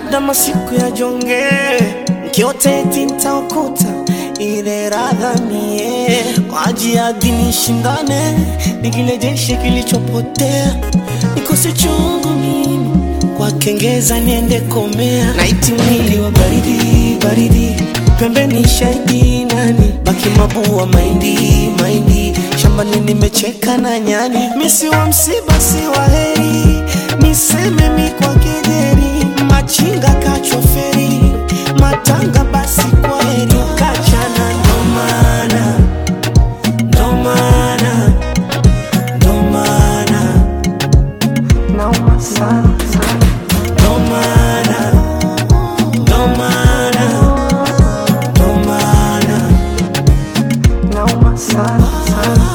labda masiku ya jonge nkiote eti ntaokuta ile radha mie kwa ajili ya dini shindane nikilejeshe kilichopotea nikose chungu mimi kwa kengeza niende komea naiti mwili wa baridi baridi pembeni shahidi nani baki mabua maindi maindi shambani nimecheka na nyani misi wa msiba si wa heri niseme mi kwa kejeri machinga kachoferi matanga basi kwa heri ukachana ndomana ndomana ndomana nauma sana ndomana ndomana ndomana nauma sana sana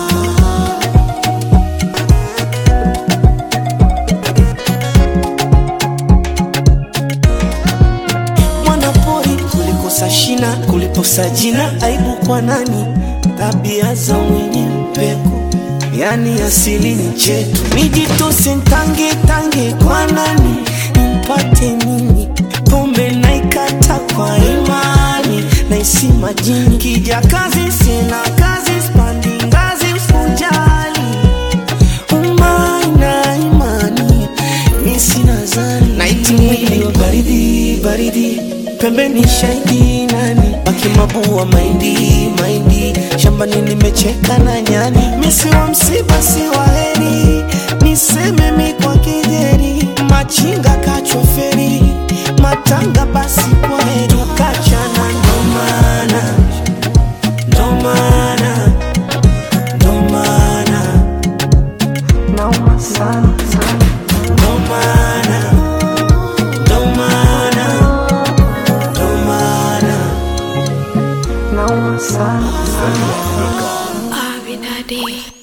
mwanapori kulikosa shina kuliposa jina aibu kwa nani tabia za mwenye mpeko yani asili ni chetu nijitose ntange tange kwa nani nimpate nini pombe naikata kwa imani naisi majini kija kazi sina kazi spandi ngazi usijali umaina imani mi sina zani naiti mwili wa baridi baridi pembeni shahidi nani baki mabua maindi maindi shambani nimecheka na nyani misi wa msiba si wa heri niseme mi kwa kejeri machinga kachoferi matanga basi kwa heri ukachana ndomana ndomana ndomana nauma sana sana ndomana ndomana ndomana nauma sana sana Abinadi.